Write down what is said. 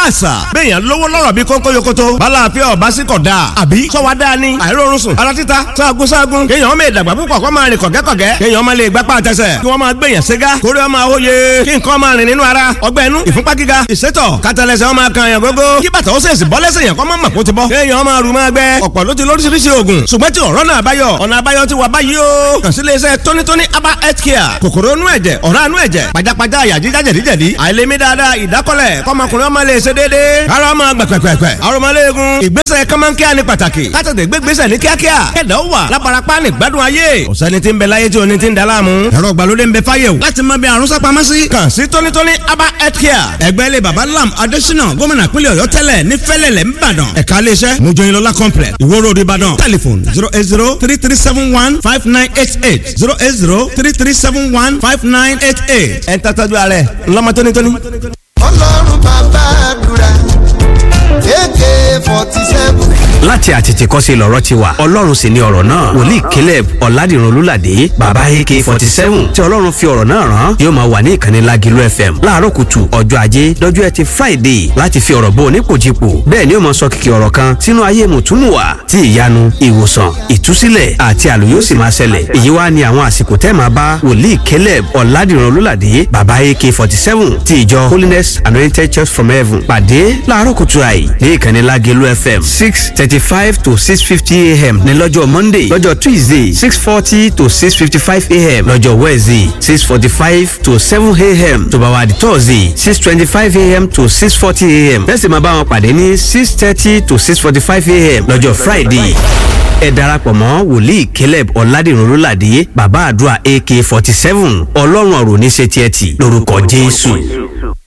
àṣà bẹ́ẹ̀yàn lówó lọ́rọ̀ bí kónkó yokoto balàáfíà ọba sí kọ̀ dáa àbí sọ́wọ́ dáa ni àìrórun sùn ara títa sáàgùn sáàgùn kéèyàn ọmọ ìdàgbà púpọ̀ kó máa rìn kọ̀gẹ́kọ̀gẹ́ kéèyàn ọmọ lè gbapá àtẹsẹ̀ kí wọ́n máa gbèyàn ségá kórè ọmọ àwòye kí nǹkan máa rìn nínú ara ọgbẹ́ inú ìfúnpá gíga ìsétọ̀ kátàlẹ́sẹ̀ ọmọ kan yàn gógó kí bàtà ó sèṣì bọ́ lẹ́sẹ̀ yàn kọ́ máa mọ̀ kó ti bọ́ kéèyàn ọmọ rù máa gbẹ ọ̀pọ̀ ló ti lóríṣiríṣi oògùn ṣùgbọ́n tí ọ̀rọ̀ náà báyọ̀ ọ̀nà àbáyọ ti wà báyìí o kàn sí iléeṣẹ́ tónítóní aba health care kòkòrò inú ẹ̀jẹ̀ ọ̀rá inú ẹ̀jẹ̀ pajápajá àyà jíjá jẹ̀díjẹ̀dí àìlèmí dáadáa ìdákọ́lẹ̀ kọ́mọkùnrin ọmọ lè ṣe déédéé ara ọmọ gbẹ̀pẹ̀pẹ̀pẹ̀ arọmọléegun ìgbésẹ̀ kọ́mọ́nkíá ní pàtàkì kátàtẹ̀ gbégbésẹ̀ ní kíákíá kẹ̀dá ó wà lábarapá ní gbádùn ayé ọ̀sẹ́ni tí ń bẹ láyé tí oní ti ń daláàmú ẹ̀rọ ìgbàlódé ń bẹ fáyẹ̀wò láti mọ bí àrùn sápamọ́ sí kàn sí tónítóní aba health care ẹgbẹ́ ilé baba lam adésínà gómìnà pínlẹ̀ ọ̀yọ́ tẹ́lẹ̀ ní fẹ́lẹ̀lẹ̀ ńbàdàn ẹ̀ka iléeṣẹ́ mojoyinlola complex ìwó road ìbàdàn telephone zero eight zero three three seven one five nine eight eight zero eight zero three three seven one five nine eight eight ẹ̀ ń tàtàjú alẹ́ ńlọ́mọ tónítóní. ọlọ́run bàbá àdúrà ak forty seven. láti àtètèkọ́ṣe lọ̀rọ̀ ti wà ọlọ́run sì ni ọ̀rọ̀ náà wòlíì caleb ọ̀làdìrún olúlàdé bàbá ak forty seven tí ọlọ́run fi ọ̀rọ̀ náà rán yóò máa wà ní ìkànnì lágìlú fm láàárọ̀ kùtù ọjọ́ ajé dọ́jú ẹtì friday láti fi ọ̀rọ̀ bó onípòjìpò bẹ́ẹ̀ ni ó máa sọ kìkì ọ̀rọ̀ kan sínú ayé mùtúmùwà tí ìyanu ìwòsàn ìtúsílẹ̀ àti àlù yóò sì máa ṣẹlẹ̀ èyí wá ní àwọn àsìkò tẹ́ máa bá wòlíì caleb ọ̀làdìrún olúlàdé bàbá ak forty seven ti ìjọ holiness anointed church from heaven pàdé láàárọ̀ kùtù àì ní ìkànnì lágìlú fm six thirty five to six fifty a.m. ní lọ́jọ́ monday lọ́jọ́ tuesday six forty to six fifty five a.m. lọ́jọ́ wednesday six forty five to seven a.m. tó bá wà di thursday six twenty five a.m. to six forty a.m. bẹ́ẹ̀ sì máa bá wọn pàdé ní six thirty to six forty five a.m. lọ́jọ́ friday ẹ darapọ̀ mọ́ wòlíì caleb ọ̀làdìrún olùlàdé bàbá àdúrà ak forty seven ọlọ́run ọ̀rọ̀ oníṣẹ́ tiẹ̀ tì lórúkọ jésù.